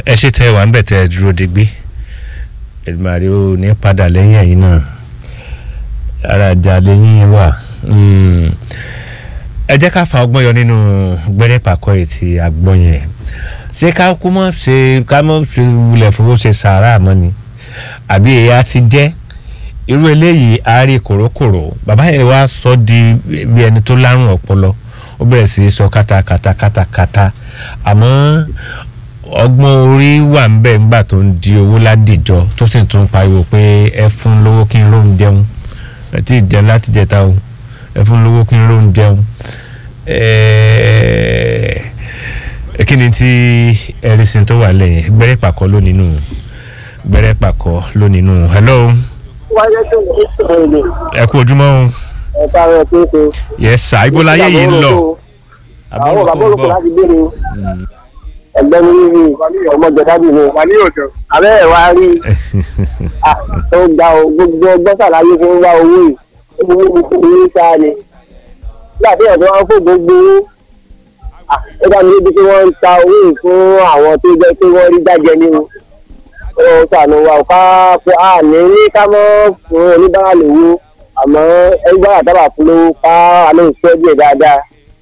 ẹ ṣe tẹ wà ń bẹ̀ tẹ dúró digbí Èdùmàrè ò ní padà lẹ́yìn ẹ̀yìn náà ara ìjà lẹ́yìn wà ẹ jẹ́ ká fa ọgbọ́n yọ nínú gbẹ́rẹ́ pàkọ́ yìí ti àgbọ̀n yẹn ṣé ká kú mọ́ ṣe ká mọ́ ṣe wulẹ̀ fowó ṣe sàárà mọ́ ni àbí èyí á ti jẹ́ irú eléyìí àárí kòrókòrò bàbá yẹn wá sọ di bí ẹni tó lárùn ọpọlọ ó bẹ̀rẹ̀ sí í sọ kátàkátà kátàkátà àmọ́ ọgbọ́n orí wà ń bẹ̀ ńgbà tó ń di owó ládìjọ tó sì tún pariwo pé ẹ fún lówó kí n lóun jẹun ẹ tí ì jẹun láti jẹta o ẹ fún lówó kí n lóun jẹun kí ni tí ẹ̀rísìn tó wà lẹ́yìn gbẹ́rẹ́ pàkọ́ ló nínú gbẹ́rẹ́ pàkọ́ ló nínú hello wáyé tó ń sọ̀rọ̀ èlé ẹ kú ojúmọ́ o ẹ̀ka rẹ̀ tó ṣe. yes sir ibo láyé yìí ń lọ àwọn bàbá olùkọ́ láti béèrè ẹgbẹ́ mi rí ọmọ jẹ̀dábì mi abẹ́ ẹ̀ wá rí ó gba o gbogbo ọgbọ́n sàlàyé fún wá owó yìí ó fi wí fún mi sáà ni nígbà tí ọ̀dọ́ wọn fò gbogbo owó ó dá mi lójú pé wọ́n ń ta owó yìí fún àwọn tó jẹ́ pé wọ́n rí jáde ní o ó sànù wa ká fún a ní ní ká mọ́ fún oníbàárà lówó àmọ́ ẹni bá àtàbà fún lówó ká alẹ́ ìṣẹ́ díẹ̀ dáadáa.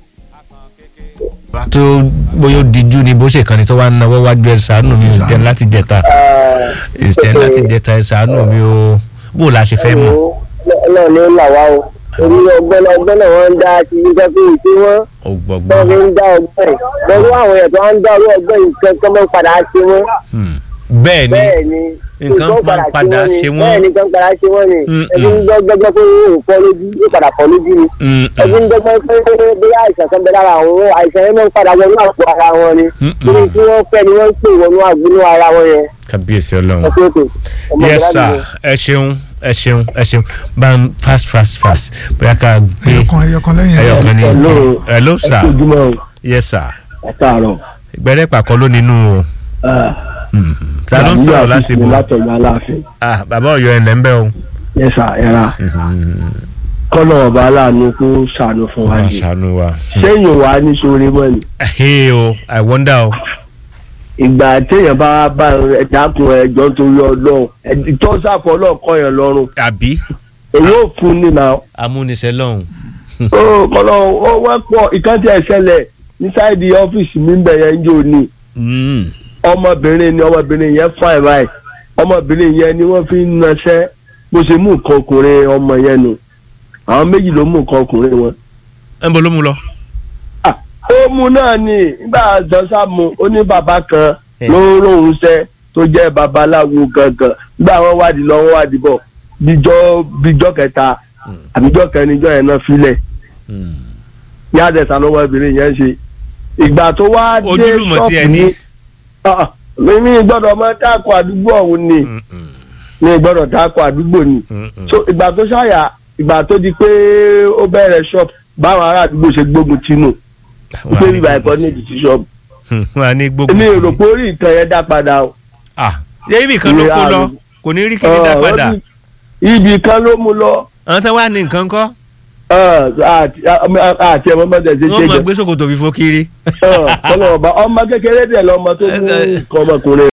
tó bóyá ó dijú ni bó ṣe kàn ní tó wá ń náwó wájú ẹ ṣàánú mi ò jẹ láti jẹta ìṣẹ láti jẹta ẹ ṣàánú mi ò bó la ṣe fẹ́ mọ̀. náà ni ó là wá o orí ọgbọ́n ọgbọ́n náà wọ́n ń dá sí nígbà pé ìṣe wọn ó wọ́n gbọgbọ́n fi ń dá ọgbọ́n ẹ̀ pẹ̀lú àwọn èèyàn tó wá ń dá orí ọgbọ́n yìí kẹ́kọ́ mọ́ padà ṣe wọ́n bẹ́ẹ̀ ni bẹ́ẹ̀ ni nǹkan máa ń padà ṣe wọ́n. bẹ́ẹ̀ ni nǹkan padà ṣe wọ́n ni Mm, ẹbí ń gbọ́gbọ́ pé yóò fọ́ lójú yóò padà fọ́ lójú ni Mm, ẹbí ń gbọ́gbọ́ pé bí àìsàn kan bẹ lára àwọn àìsàn yẹn máa ń padà wọnú àpò ara wọn ni Mm, torí tí wọ́n fẹ́ ni wọ́n ń pè wọnú àgbínú ara wọn yẹn kábíyèsí ọlọ́run ọkọ̀ òkè ọmọ yes ìgbàlódé sir ni. ẹ ṣeun ẹ ṣeun ẹ ṣeun bá ń fast fast fast bóyá ká gbé ẹyọkan ẹyọkan lẹ́yìn ẹyọ kan ní Hello. hello sir ojúmọ́ o yes sir ẹ káàárọ̀ gbẹrẹ pàkọ ló nínú o ta ló ń sọ̀rọ̀ láti bọ̀ látọ̀yọ̀ aláàfin ah bàbá Ọ̀yọ́ ẹ̀ lẹ́ńbẹ́ o. yẹ́sà ẹ̀ra kọ́nà ọba aláàánú kó ṣàánú fún wa wọ́n yìí ṣàánú wa. sẹ́yìn wa ní sóore mọ́ ni hey o i wonder o. ìgbà téèyàn bá bá ẹ̀dákun ẹ̀jọ́ torí ọlọ́run ìtọ́sàfọ́ ọlọ́run kọ́ yẹn lọ́rùn àbí èyí ò fún ni náà amúnisẹ́ lọ́hùn. ó kọ́nà ó wọ́pọ̀ ìkàntì ẹ̀ṣẹ̀lẹ̀ ní sáìdì ọ́fíìsì mi ń bẹ̀ yẹn ń jò ní Mm. ọmọbìnrin ni ọmọbìnrin yẹn fún ẹ̀ báyìí ọmọbìnrin yẹn ni wọ́n fi ń naṣẹ́ bó ṣe mú nǹkan ọkùnrin ọmọ yẹn nù àwọn méjì ló mú nǹkan ọkùnrin wọn. ẹ ń bọ̀ ló mú lọ. Ah, ó mú náà ni nígbà jọ́sà mu ó ní bàbá kan Eh. ló ròhùn ṣẹ́ tó jẹ́ babaláwo gangan nígbà wọn wádìí lọ wọn wádìí bọ̀ bíjọ́ bíjọ́ kẹta àbíjọ́ kẹrinjọ́ yẹn náà filẹ̀ Mm. ní àdẹ̀sán lọ́wọ́ obìnrin yẹn ṣe ìgbà tó wá dé ojúlùmọ̀ tí ẹ ní. Ah, mímí gbọ́dọ̀ máa dáko àdúgbò ọ̀hún ni Mm, mm, ní gbọ́dọ̀ dáko àdúgbò ni mm, mm. so ìgbà tó ṣàyà ìgbà tó di pé ó bẹ̀rẹ̀ shop báwọn ará àdúgbò ṣe gbógun tinú Wọ́n á pé ní bíbá ẹ̀kọ́ gbógun ní tì. ìdìtì shop Hmm, wọ́n á ní gbógun èmi ò tì. rò pé orí ìtàn yẹn dá padà o. ah yẹ ibì kan ló Ìwé kó lọ àrùn. kò ní rí kíní dá Ọ̀, padà ó ní ibì kan ló mú lọ àwọn tí wọ́n á ní nǹkan kọ́ Ọ̀, àti àti ẹ̀mọ́ bọ́dẹ̀ ṣe wọ́n ṣe mọ̀ jẹ gbé ṣòkòtò fífó kiri. Ọ̀, ọlọ́wọ́ bá ọmọ kékeré dẹ̀ lọ́mọ tó mú Ẹ- ẹ- nǹkan ọmọkùnrin